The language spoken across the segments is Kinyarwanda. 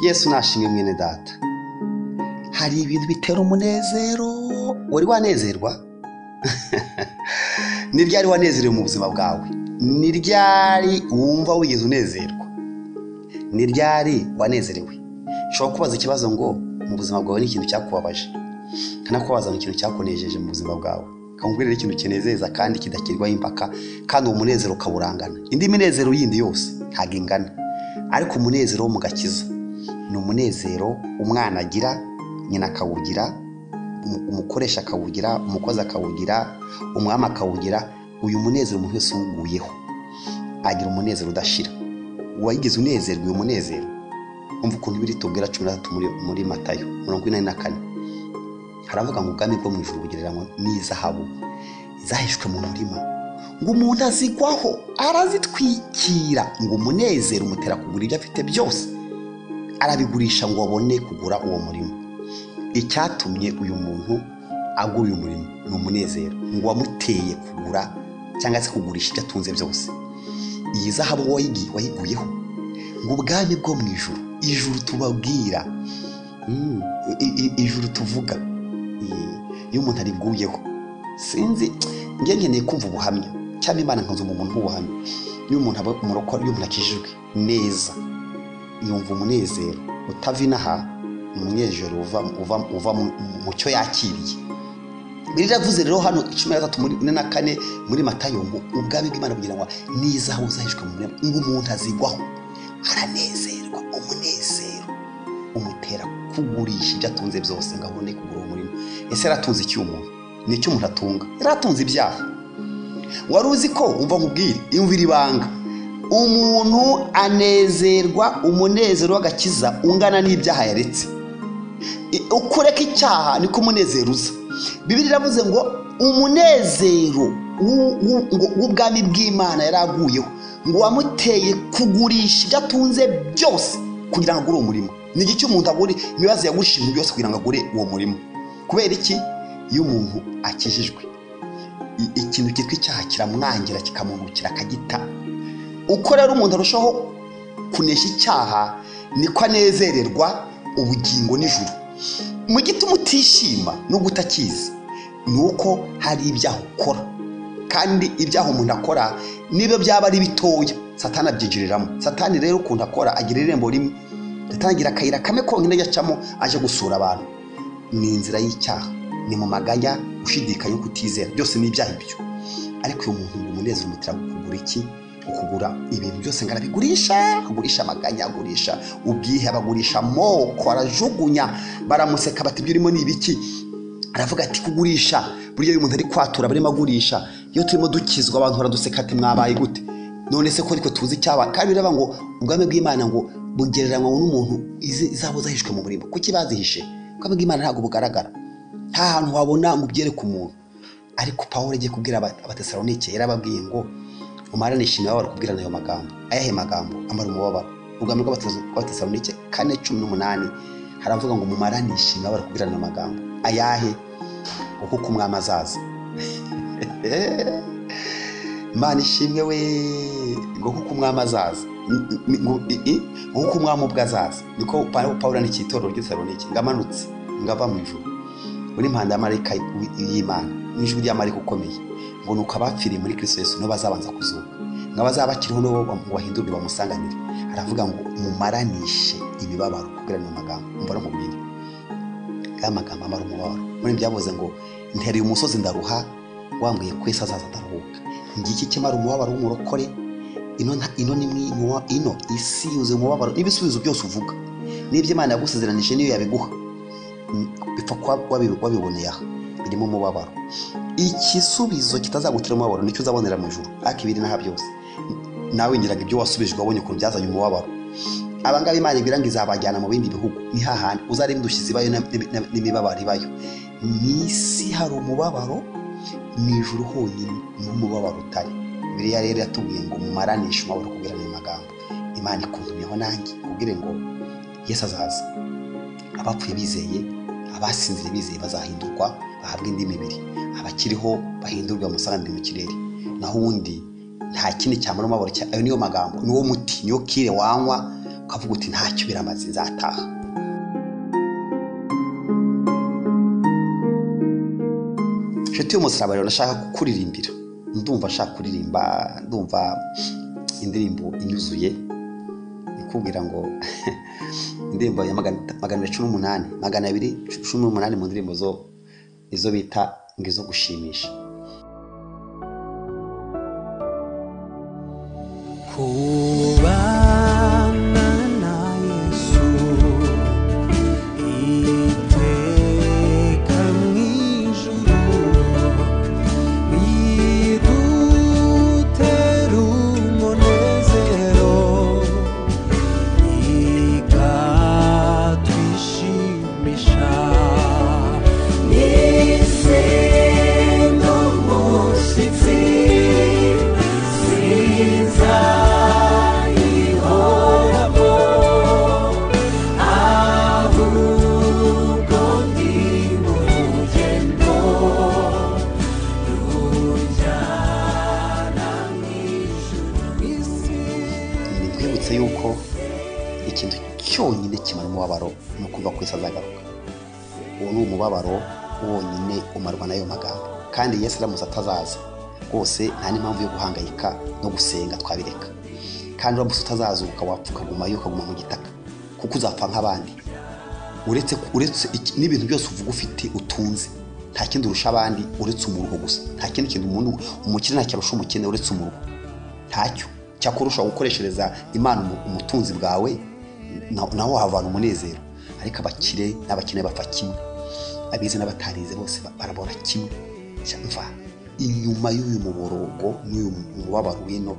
yesu nashimwe mwene data hari ibintu bitera umunezero wari wanezerwa ni ryari wanezerewe mu buzima bwawe ni ryari wumva wigeze unezerwa ni ryari wanezerewe ushobora kubaza ikibazo ngo mu buzima bwawe ni ikintu cyakubabaje kanakubaza ikintu cyakunejeje mu buzima bwawe kamubwirire ikintu kinezeza kandi kidakirwaho impaka kandi uwo munezero ukawurangana indi minezero yindi yose ntabwo ingana ariko umunezero wo mu gakiza ni umunezero umwana agira nyina akawugira umu- umukoresha akawugira umukozi akawugira umwami akawugira uyu munezero umuntu wese uwuguyeho agira umunezero udashira wayigize unezerwa uyu munezero umva ukuntu biri tubwira cumi na gatatu muri, muri matayo mirongo ine na kane haravuga ngo ubwami bwo mu ijuru bugereranywa n'izahabu zahishwe mu murima ngo umuntu azigwaho arazitwikira ngo umunezero umutera kugura ibyo afite byose arabigurisha ngo abone kugura uwo murimo icyatumye uyu muntu agura uyu murimo ni umunezero ngo wamuteye kugura cyangwa se kugurisha ibyo atunze byose iyi zahabu wayigi- wayiguyeho ngo ubwami bwo mu ijuru ijuru tubabwira Mm, i- i- ijuru tuvuga i- iyo umuntu aribwuyeho sinzi njye nkeneye kumva ubuhamya cyangwa imana nkanzuma umuntu nk'ubuhamya iyo umuntu aba umurokora iyo umuntu akijijwe neza yumva umunezero utava inaha ni umunezero uva, uva, uva mu, mu cyo yakiriye riravuze rero hano cumi na gatatu muri ine na kane muri matayo ngo ubwami bw'imana kugira ngo n'izahabu zahishwe mu murima ngo umuntu azigwaho aranezerwa umunezero umutera kugurisha ibyo atunze byose ngo abone kugura umurimo ese yaratunze iki umuntu ni icyo umuntu atunga yaratunze ibyaha wari uzi ko umva nkubwire imvira ibanga umuntu anezerwa umunezero w'agakiza ungana n'ibyaha yaretse I- uko ureka icyaha niko umunezero uza bibiri iravuze ngo umunezero w'u- w'u- ngo- w'ubwami bw'imana yari aguyeho ngo wamuteye kugurisha ibyo atunze byose kugira ngo agure uwo murimo ni iki umuntu agura ibibazo yagurisha ibintu byose kugira ngo agure uwo murimo kubera iki iyo umuntu akijijwe i- ikintu cyitwa icyaha kiramwangira kikamungukira akagita uko rero umuntu arushaho kunesha icyaha niko anezererwa ubugingo n'ijuru mu gituma utishima nubwo utakizi ni uko hari ibyaha ukora kandi ibyaha umuntu akora niba byaba ari bitoya satani abyinjiriramo satani rero ukuntu akora agira irembo rimwe atangira akayira kamwe konyine yacamo aje gusura abantu ni inzira y'icyaha ni mu maganya gushidikanya yo kutizera byose ni ibyaha ibyo ariko uyu muntu ngo umunezero umutera kugura iki kugura ibintu byose ngo arabigurisha agurisha amaganya agurisha ubwihebe agurisha amoko arajugunya baramuseka bati ibyo urimo ni ibiki aravuga ati kugurisha burya iyo umuntu ari kwatura barimo agurisha iyo turimo dukizwa abantu baraduseka ati mwabaye gute none se ko ariko tuzi icyabaye kandi biraba ngo ubwami bw'imana ngo bugereranywa n'umuntu izi- izabo zahishwe mu murima kuki bazihishe ubwami bw'imana ntabwo bugaragara nta hantu wabona ngo ubyereke umuntu ariko pawulo agiye kubwira aba- abatesalonike yarababwiye ngo umarane ishimira wabara kubwirana ayo magambo ayahe magambo amara umubabaro ubwami bw'abates- bw'abatesalonike kane cumi n'umunani haravuga ngo mumarane ishimira wabara kubwirana ayo magambo ayahe ngo kuko umwami azaza imana ishimwe we ngo kuko umwami azaza Ni- ni- ngo i- i- ngo kuko umwami ubwo azaza niko Pa- pawulo yandikiye itorero ry'itesalonike ngo amanutse ngo ava mu ijuru uri impanda ya marayika y- y'imana n'ijwi rya marayika ukomeye ngo ni uko abapfiriye muri kristo yesu nibo bazabanza kuzuka ngo abazaba bakiriho nibo bam- bahindurwe bamusanganire aravuga ngo mumaranishe imibabaro kubwira mu magambo mbona mubwire ya magambo amara umubabaro muri byavuze ngo ntereye umusozi ndaruha wambwiye ko ese azaza ndaruhuka ngiki kimara umubabaro w'umurokore ino nta- ino ni mwi- ino isi yuzuye umubabaro n'ibisubizo byose uvuga n'ibyo imana yagusezeranije niyo yabiguha bipfa kuba wabi- wabiboneye aha birimo umubabaro igisubizo kitazagutera umubabaro nicyo uzabonera mu ijuru ariko ibiri n'aha byose nawe ngiraga ibyo wasubijwe wabonye ukuntu byazanye umubabaro abangaba imana ibwira ngo izabajyana mu bindi bihugu ni hahandi uzareba indushyi zibayo na- na- na- n'imibabaro ibayo mu isi hari umubabaro mu ijuru honyine niho umubabaro utari biriya rero yatubwiye ngo mumaranishe umubabaro kubwira ayo magambo imana ikuntumyeho nanjye kubwire ngo yesu azaza abapfuye bizeye abasinziriye bizeye bazahindurwa bahabwa indi mibiri abakiriho bahindurwe bamusanganire mu kirere naho uwundi nta kindi cyamara umubabaro cya ayo niyo magambo niwo muti niyo kire wanywa ukavuga uti ntacyo biramaze nzataha inshuti y'umusaraba rero ndashaka kuririmbira ndumva nshaka kuririmba ndumva indirimbo inyuzuye ikubwira ngo indirimbo ya magana magana abiri cumi n'umunani magana abiri cumi n'umunani mu ndirimbo zo izo bita ngo izo gushimisha kubana na yesu iteka mu ijuru ridutera umunezero ikatwishimisha n'isendo musitsi sinzayihoramo ahubwo ndi mu rugendo ntibyibutse yuko ikintu cyonyine kimara umubabaro ni ukumva ko Yesu azagaruka uwo ni umubabaro wonyine umarwa n'ayo magambo kandi Yesu aramutse atazaza rwose nta n'impamvu yo guhangayika no gusenga twabireka kandi uramutse utazazuka wapfa ukaguma yo ukaguma mu gitaka kuko uzapfa nk'abandi uretse uretse iki- n'ibintu byose uvuga ufite utunze nta kindi urusha abandi uretse umuruho gusa nta kindi kintu umuntu umukire ntacyo arusha umukene uretse umuruho ntacyo cyakora ushobora gukoreshereza imana umu- umutunzi bwawe na- naho wahavana umunezero ariko abakire n'abakene bapfa kimwe abize n'abatarize bose ba- barabora kimwe cyumva inyuma y'uyu muborogo n'uyu mubabaro wino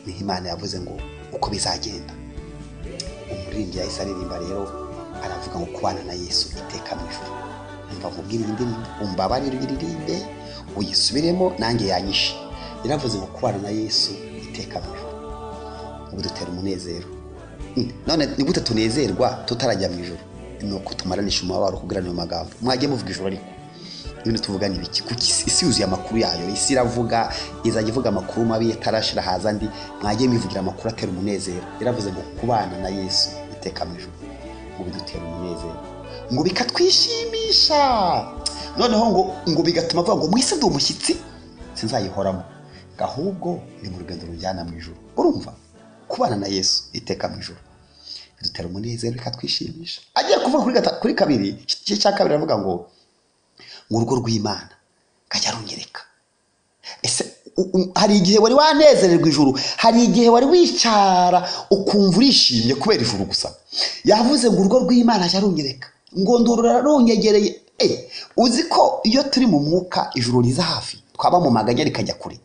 niho imana yavuze ngo uko bizagenda umuririmbyi yahise aririmba rero aravuga ngo kubana na yesu iteka mu ijuru umva mubwire indi ndirimbo umbabarire iririmbe uyisubiremo nanjye yanyishe yaravuze ngo kubana na yesu iteka mu ijuru ubu dutera umunezero Mm, none ni gute tunezerwa tutarajya mu ijuru ni uko tumaranisha umubabaro kugira ayo magambo mwajye muvuga ijuru ariko ibintu tuvuga ni ibiki kuko isi- isi yuzuye amakuru yayo isi iravuga izajya ivuga amakuru mabi yatarashira haza andi mwajye mivugira amakuru atera umunezero yaravuze ngo kubana na yesu iteka mu ijuru ngo bidutera umunezero ngo bikatwishimisha noneho ngo ngo bigatuma avuga ngo mwisi ndi umushyitsi sinzayihoramo ngo ahubwo ni mu rugendo rujyana mu ijuru urumva kubana na yesu iteka mu ijuru bidutera umunezero bikatwishimisha agiye kuvuga kuri gata- kuri kabiri igice cya kabiri aravuga ngo mu rugo rw'imana kajya runyereka ese u- u- hari igihe wari wanezererwa ijuru hari igihe wari wicara ukumva urishimye kubera ijuru gusa yavuze ngo urugo rw'imana ajya runyereka ngo ndurura runyegereye Eh, uzi ko iyo turi mu mwuka ijuru riza hafi twaba mu maganya rikajya kure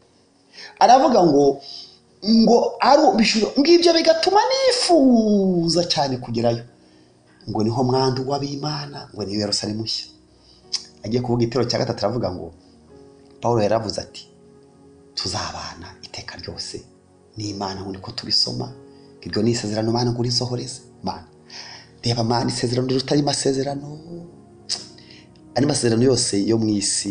aravuga ngo ngo ari ubishura ngibyo bigatuma nifuza cyane kugerayo ngo niho mwandu w'abimana ngo niyo yerusalemu nshya agiye kuvuga igitero cya gatatu aravuga ngo paul yaravuze ati tuzabana iteka ryose n'imana ngo niko tubisoma ngo iryo ni isezerano mana ngo urisohoreze mana reba mana isezerano ritari amasezerano andi masezerano yose yo mu isi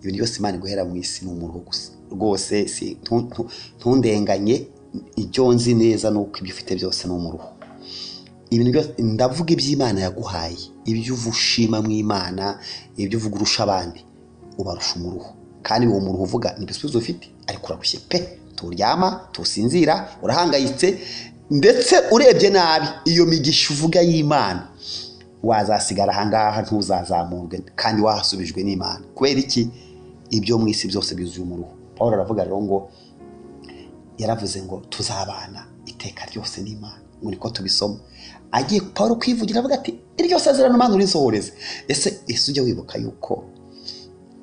ibintu byose imana iguhera mu isi ni umuntu gusa rwose si ntu- ntu- ntundenganye ibyo nzi neza ni uko ibyo ufite byose ni umuruho ibintu byose ndavuga iby'imana yaguhaye ibyo uva ushima mu imana ibyo uvuga urusha abandi ubarusha umuruho kandi uwo muruho uvuga ni ibisubizo ufite ariko urarushye pe turyama tusinzira urahangayitse ndetse urebye nabi iyo migisha uvuga y'imana wazasigara ahangaha ntuzazamurwe kandi wahasubijwe n'imana kubera iki ibyo mu isi byose byuzuye umuruho paul aravuga rero ngo yaravuze ngo tuzabana iteka ryose n'imana ngo niko tubisoma agiye paul kwivugira avuga ati iryo sezerano mana urisohoreze ese ese ujya wibuka yuko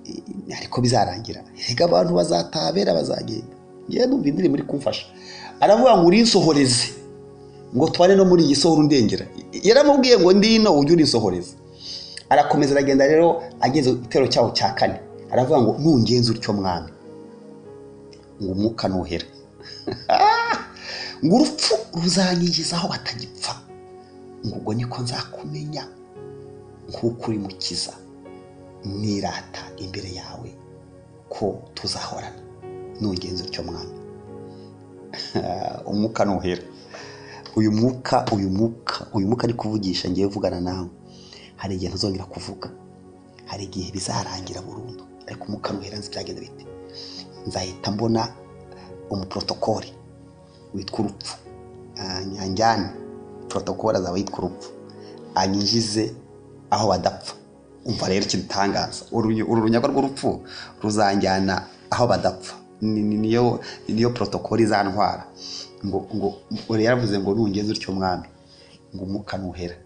eh, ariko bizarangira rega abantu bazataha bera bazagenda ngewe numva indirimbo iri kumfasha aravuga ngo urinsohoreze ngo tubane no muri iyi sohora undengera yaramubwiye ngo ndino ujye urinsohoreza arakomeza aragenda rero ageze igitero cyaho cya kane aravuga ngo nungenze utyo mwami ngo umwuka nuhera ngo urupfu ruzanyinjiza aho batagipfa ngo ubwo niko nzakumenya nk'uko uri mukiza nirata imbere yawe ko tuzahorana nugenza utyo mwami umwuka nuhera uyu mwuka uyu mwuka uyu mwuka ari kuvugisha ngiye vugana nawe hari igihe ntuzongera kuvuga hari igihe bizarangira burundu ariko umwuka nuhera nzi byagenda bite nzahita mbona umuprotokoli witwa urupfu nyanjyane protokoli azaba yitwa urupfu anyinjize aho badapfa umva rero ikidutangaza uru uru runyaga rw'urupfu ruzanjyana aho badapfa Ni- ni- niyo niyo protokoli izantwara ngo ngo ngo rero yavuze ngo nungeze utyo mwami ngo umwuka nuhera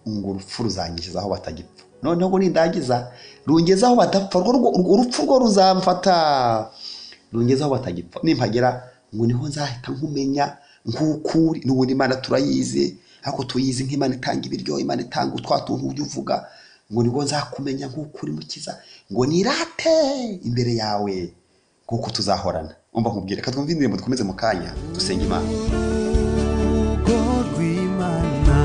ngo urupfu ruzangiza aho batagipfa noneho ngo nindangiza rungeze aho badapfa urwo rwo- urwo urupfu rwo ruzamfata rungeze aho batagipfa nimpagera ngo niho nzahita nkumenya nk'ukuri n'ubundi imana turayizi ariko tuyizi nk'imana itanga ibiryo imana itanga utwa tuntu ujya uvuga ngo nibwo nzakumenya nk'ukuri mukiza ngo nirate imbere yawe kuko tuzahorana umva nkubwire ka twumve indirimbo dukomeze mu kanya dusenge imana urugo rw'imana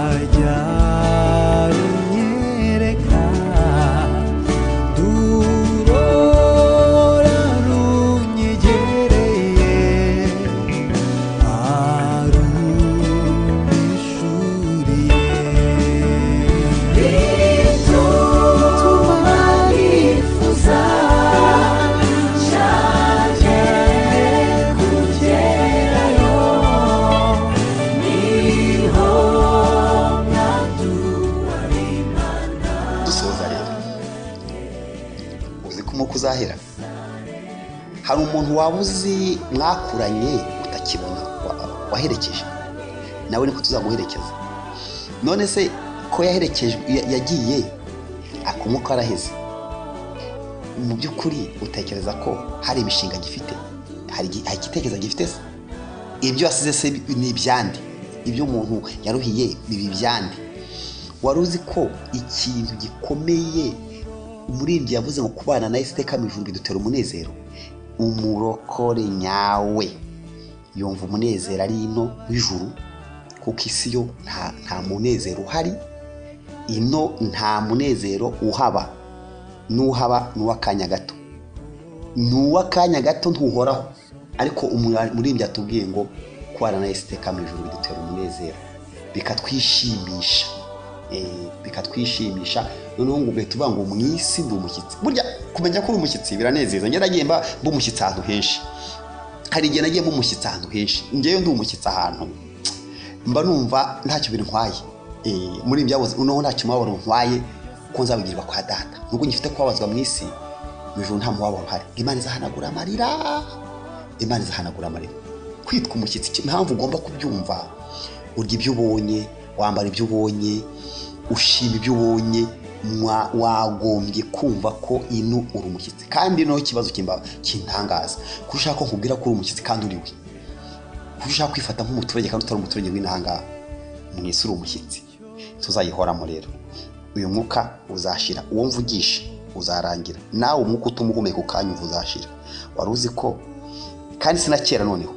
ajya runyereka durora runyegereye arunyishuriye bituma nifuza nshake kugerayo niho dusoza rero uzi ko umwuka uzahera hari umuntu waba uzi mwakuranye utakibona wa- waherekeje nawe niko tuzamuherekeza none se ko yaherekejwe ya- yagiye akumwuka araheze mu by'ukuri utekereza ko hari imishinga gifite hari igi- hari igitekerezo gifite se ibyo wasize se ni ibyandi ibyo umuntu yaruhiye ni ibyandi wari uzi ko ikintu gikomeye umuririmbyi yavuze ngo kubana na isiteka mu ijuru bidutera umunezero umurokore nyawe yumva umunezero ari ino w'ijuru kuko isi yo nta, nta munezero uhari ino nta munezero uhaba n'uhaba ni uw'akanya gato ni uw'akanya gato ntuhoraho ariko umu- umuririmbyi atubwiye ngo kubana na isiteka mu ijuru bidutera umunezero bikatwishimisha Eh, bikatwishimisha noneho ngo ugahita uvuga ngo mu isi ndi umushyitsi burya kumenya ko uri umushyitsi biranezeza njye nagiye mba mba umushyitsi ahantu henshi hari igihe nagiye mba umushyitsi ahantu henshi ngewe ndi umushyitsi ahantu mba numva ntacyo bintwaye Eh, muri ibyo yabuze noneho ntacyo mubabaro ntwaye ko nzabigirirwa kwa data nubwo ngifite kubabazwa mu isi mu ijuru nta mubabaro uhari imana izahanagura amarira imana izahanagura amarira kwitwa umushyitsi iki- impamvu ugomba kubyumva urya ibyo ubonye wambara ibyo ubonye ushima ibyo ubonye mwa- wagombye kumva ko ino uri umushyitsi kandi noneho ikibazo kimba- kintangaza kuko ushaka ko nkubwira ko uri umushyitsi kandi uri we kuko ushaka kwifata nk'umuturage kandi utari umuturage w'inanga mu isi uri umushyitsi tuzayihoramo rero uyu mwuka uzashira uwo mvugisha uzarangira nawe umwuka utuma uhumeka ukanya uva uzashira wari uzi ko kandi si na kera noneho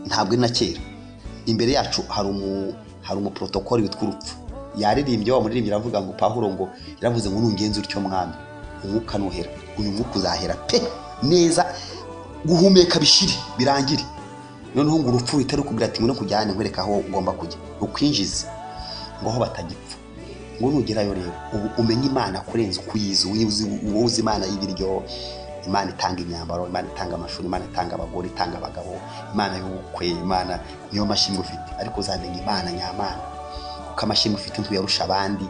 ntabwo ari na kera imbere yacu hari umu hari umuprotokoli witwa urupfu yaririmbye wa muririmbyi aravuga ngo pahuro ngo yaravuze ngo nungenze utyo mwami umwuka nuhera uyu mwuka uzahera pe neza guhumeka bishiri birangire noneho ngo urupfu ruhita rukubwira ati ngwino kujyane nkwereka aho ugomba kujya rukwinjize ngo aho batagipfa ngo nugerayo rero ubu umenye imana kurenza uko uyizi wowe uzi- wowe uzi imana y'ibiryo imana itanga imyambaro imana itanga amashuri imana itanga abagore itanga abagabo imana y'ubukwe imana niyo mashimwe ufite ariko uzamenya imana nyamana kuko amashimwe ufite ntuyarusha abandi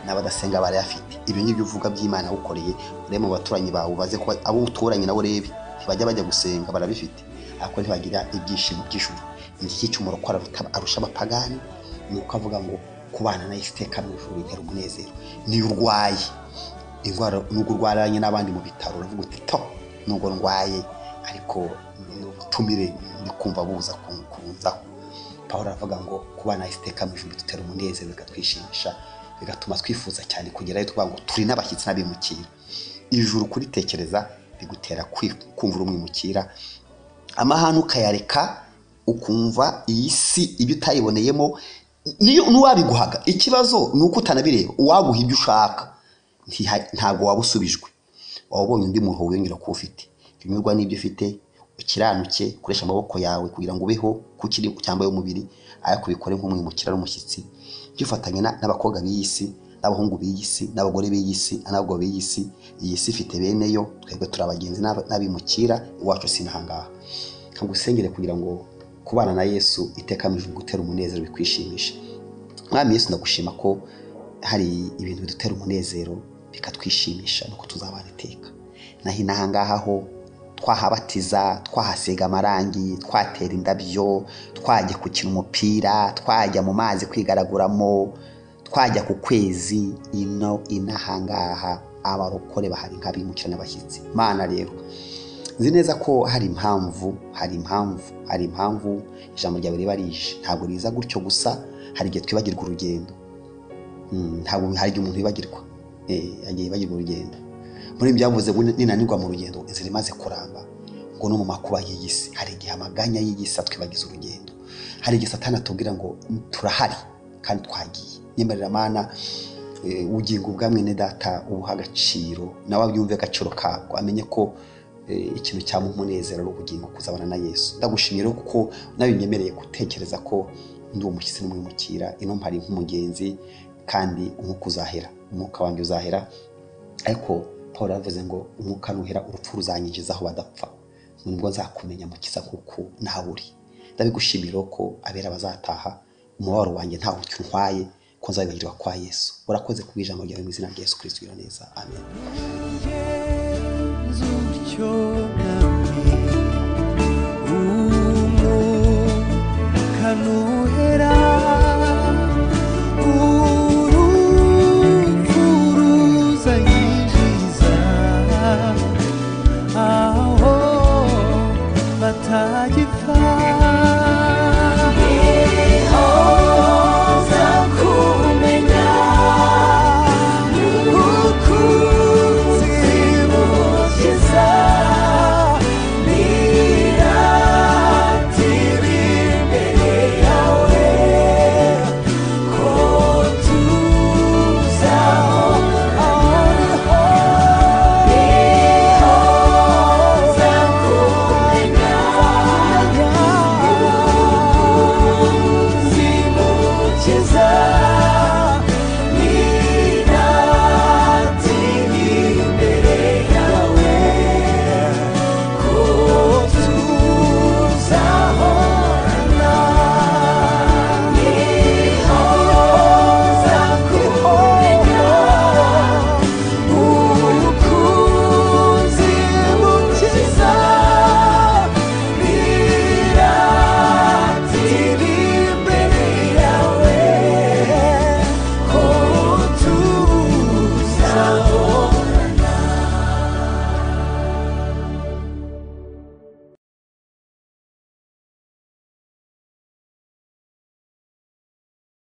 n'abadasenga barayafite ibyo ngibyo uvuga by'imana ukoreye urebe mu baturanyi bawe ubaze ko abo uturanye nabo urebe ntibajya bajya gusenga barabifite ariko ntibagira ibyishimo by'ijuru iki cy'umuro ko arusha abapagani ni uko avuga ngo kubana na isiteka mu ijuru bitera umunezero niyo urwaye indwara nubwo urwaranye n'abandi mu bitaro uravuga uti to nubwo ndwaye ariko ni ubutumire ndi kumva buza kun- kunzaho paul aravuga ngo kubana isiteka mu ijuru dutera umunezero bikatwishimisha bigatuma twifuza cyane kugerayo tuvuga ngo turi n'abashyitsi n'abimukira ijuru kuritekereza bigutera kwi- kumva uri umwimukira amahane ukayareka ukumva iyi si ibyo utayiboneyemo niyo n'uwabiguhaga ikibazo ni uko utanabireba uwaguha ibyo ushaka ntiha- ntabwo waba usubijwe waba ubonye undi muntu wiyongera kuba ufite unyurwa n'ibyo ufite ukiranuke ukoresha amaboko yawe kugira ngo ubeho ku kiri cyambaye umubiri ariko ubikore nk'umwimukira n'umushyitsi byufatanye na- n'abakobwa b'iyi si n'abahungu b'iyi si n'abagore b'iyi si n'abagabo b'iyi si iyi si ifite bene yo twebwe turi abagenzi n'ab- n'abimukira iwacu si nahangaha nkagusengere kugira ngo kubana na yesu iteka mu ijuru gutera umunezero bikwishimisha mwami yesu ndagushima ko hari ibintu bidutera umunezero bikatwishimisha nuko tuzabana iteka naho inaha ngaha ho twahabatiza twahasiga amarangi twatera indabyo twajya gukina umupira twajya mu mazi kwigaraguramo twajya ku kwezi ino inaha ngaha abarokore bahari nk'abimukira n'abashyitsi mana rero nzi neza ko hari impamvu hari impamvu hari impamvu ijambo ryawe riba rije ntabwo riza gutyo gusa hari igihe twibagirwa urugendo Mm, ntabwo hari igihe umuntu yibagirwa Eh, agiye yibagirwa urugendo muri ibi byavuze ngo ninanirwa mu rugendo inzira imaze kuramba ngo no mu makuba y'iyi si hari igihe amaganya y'iyi si atwibagiza urugendo hari igihe satani atubwira ngo turahari kandi twagiye nyemerera mana eh, ubugingo bwa mwene data ubuha agaciro nawe abyumve agaciro kabwo amenye ko eh, ikintu cyaba umunezero ari ubugingo kuzabana na yesu ndagushimiye rero kuko nawe unyemereye gutekereza ko ndi umushyitsi n'umwimukira ino mpari nk'umugenzi kandi umwuka uzahera umwuka wanjye uzahera ariko paul yavuze ngo umwuka nuhera urupfu ruzanyinjiza aho badapfa nibwo nzakumenya mukiza kuko nawe uri ndabigushimira rero ko abera bazataha umubabaro wanjye ntawe untwaye ko nzabibagirwa kwa yesu urakoze ku bw'ijambo ryawe mu izina rya yesu kirisito neza amen Yenzu utyo nami, umwuka ntuhera